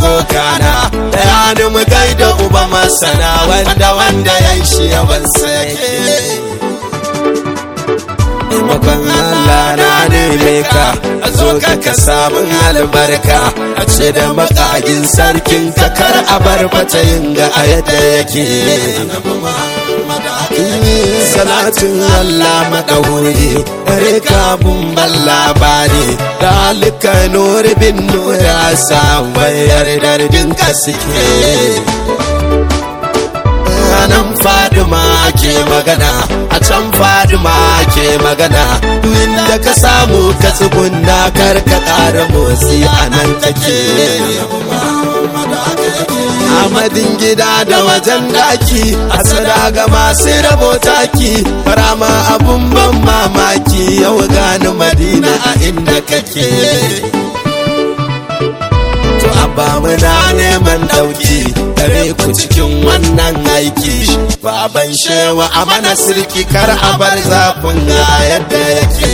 kokana da yani mu gaida uba masana wanda wanda ya shi yaban sake taimakon Allah na neme ka a zo ka ka samun albarka a ce da makagin sarkin ka kar a bar fata yin ga a yadda yake salatin Allah maɗauri dare kabun ban labari da halika nuri bin nura samun yardar dinka suke nan fadima ke magana a can fadima ke magana inda ka samu ka tsugunna kar ka ƙara motsi a nan take Amadin gida da wajen daki a sada ga masu rabo taki farama abun ban mamaki yau gani madina a inda kake to abba muna neman dauki dare ku cikin wannan aiki baban shewa a mana sirki kar a bar zafin ga yadda yake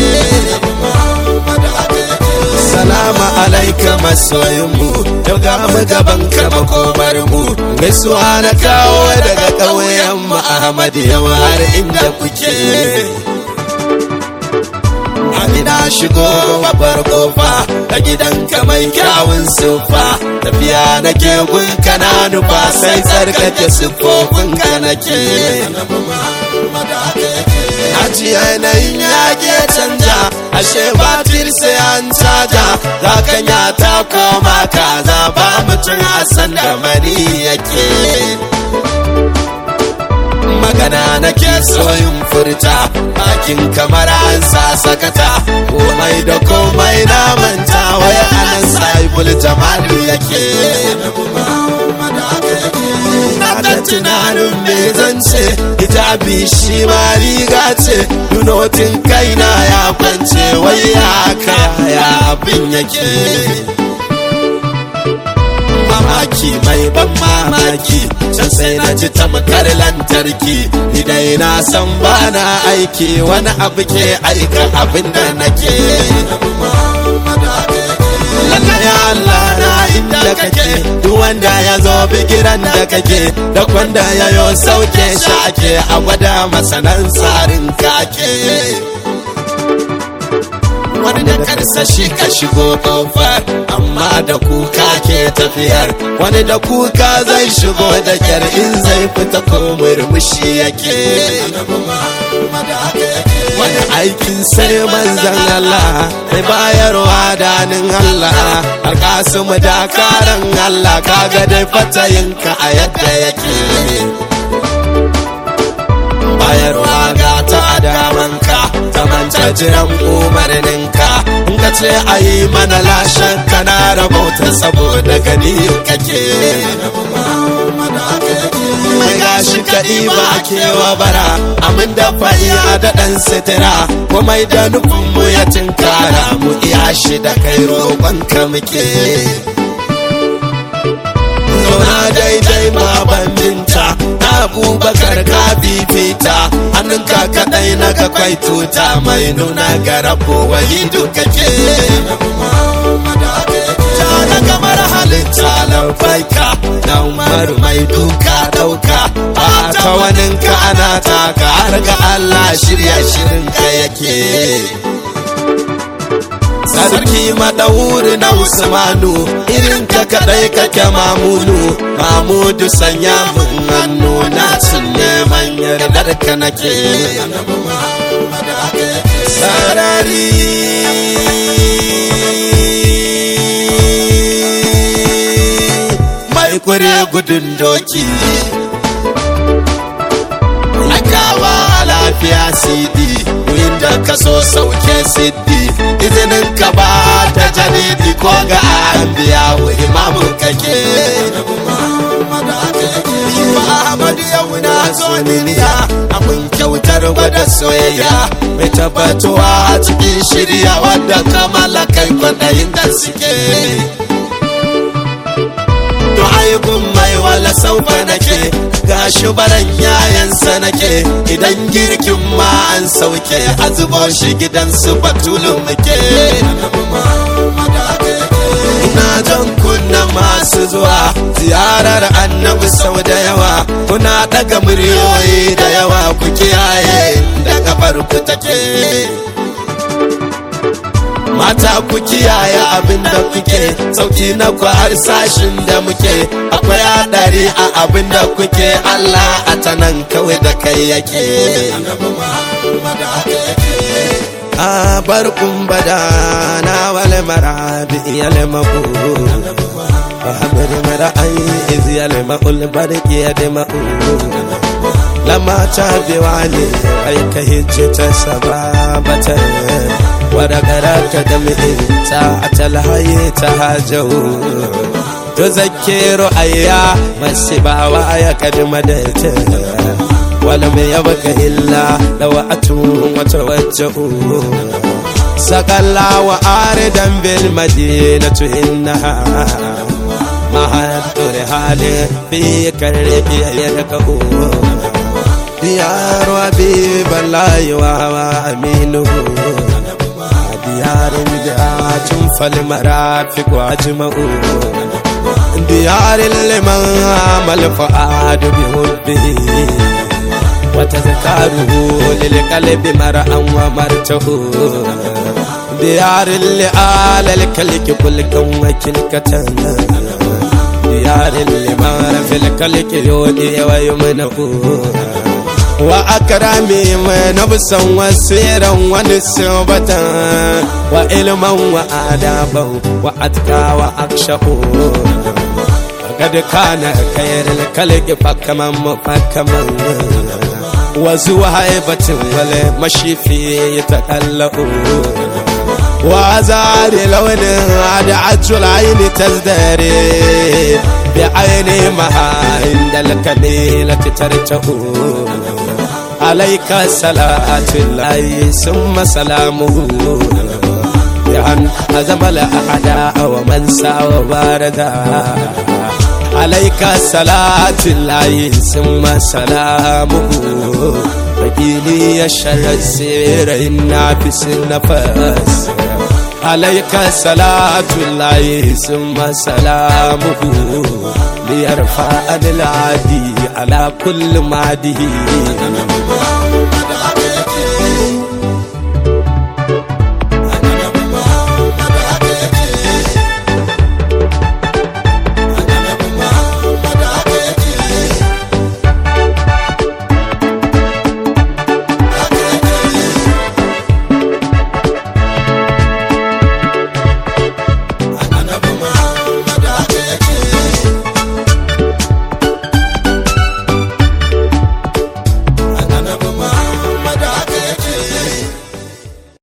salama alaika masoyinmu yau ga mu gaban ka makomar mu gaisuwa na kawo daga ƙauyen mu ahmad yau har inda kuke ina shigo babbar kofa a gidanka mai kyawun sufa tafiya nake gun kana nufa sai tsarkake siffofinka nake Aji yanayin yage canja ashe batir sai an caja za ka ta koma kaza ba mutum a san da mani yake magana nake soyin furta bakin kamar an sa sakata komai da komai na manta wai anan saibul jamali yake na ta tunanin me zan ce hijabi shi ma riga ce dunotin kaina ya kwance wai ya kaya abin yake mamaki mai ban mamaki can sai na ji tamkar lantarki idai na san bana aiki wani abu ke aika abin da nake ya Allah na inda kake duk wanda ya zo bigiran da kake da wanda ya yo sauke shi ake a gwada masanan tsarin kake wani da karsashi ka shigo kofar amma da kuka ke tafiyar wani da kuka zai shigo da kyar in zai fita ko murmushi yake wani aikin sai manzan Allah mai bayarwa danin Allah alkasimu dakaran Allah kaga dai fatayinka a yadda yake bayarwa ga ta damanka ta manta jiran umarninka in ka ce a yi mana lashen kana rabauta saboda gani kake mai gashi kaɗi ba kewa bara amin da fa'iya da ɗan sitira komai da nufinmu ya tinkara mu iya shi da kai roƙonka muke zauna daidai ma bandinta na abubakar ka fifita hannunka kaɗai na ka kwai tuta mai nuna ga rabo wahidu kake Tana kamar halitta laufaika na umaru mai duka ɗauka a ta waninka ana taka har ga Allah shirya shirinka yake sarki madawuri na usmanu irin ka kadai kake mamunu mamudu sanya mun hannu na cin neman yardar ka nake sarari mai kure gudun doki akawa lafiya sidi inda ka so sauke siddi izinin ka ba ta janidi ko ga anbiya wa imamu kake Muhammad yau na zo duniya abin kyautar gwada soyayya mai tabbatuwa a cikin shirya wadda kamala kai kwaɗayin da suke to ayyukun mai wala saufa nake gashi baran yayansa nake idan girkin ma an sauke a zubo shi gidan su batulun muke ina jan kunnan masu zuwa ziyarar annabi sau da yawa kuna daga muryoyi da yawa ku kiyaye da kafar ku take mata ku kiyaye abin da kuke sauki na ku har sashin da muke akwai hadari a abin da kuke Allah a ta nan kawai da kai yake a bar kumbada na wale marabi iyal mabu Muhammad mara'ai iz yal ma'ul barki ya da ma'u lama ta biwali ai ka hijje ta sababata ورقرات دمئ ساعة الهي تهاجو تذكر أيام السبا ويكد مدت ولم يبق إلا لو أتوا وتوجهوا سقلا وآردا بالمدينة إنها مهد رحال في كربي يركبوا ديار وبيب الله وأمينه ديار دعات فالمرافق واجمعوا ديار لمن عمل فؤاد بحبه وتذكاره للقلب مرأى ومرته ديار لآل الكلك كلكا وكلكة ديار لمن في الكلك يودي ويمنه وأكرمي نبسا وسيرا ونسبة وعلما وآدابا وأتقى وأخشى وقد كان خير الكلك فكما مفكما وزو هيبة والمشي فيه يتقلق وازار لون عدعت العين تزدري بعين مها عند الكميلة ترتهو عليك صلاة الله ثم سلامه بأن هزم الأعداء ومن سعى وباردا عليك صلاة الله ثم سلامه فقيلي الشر السير النافس النفس عليك صلاة الله ثم سلامه ليرفع العادي على كل معده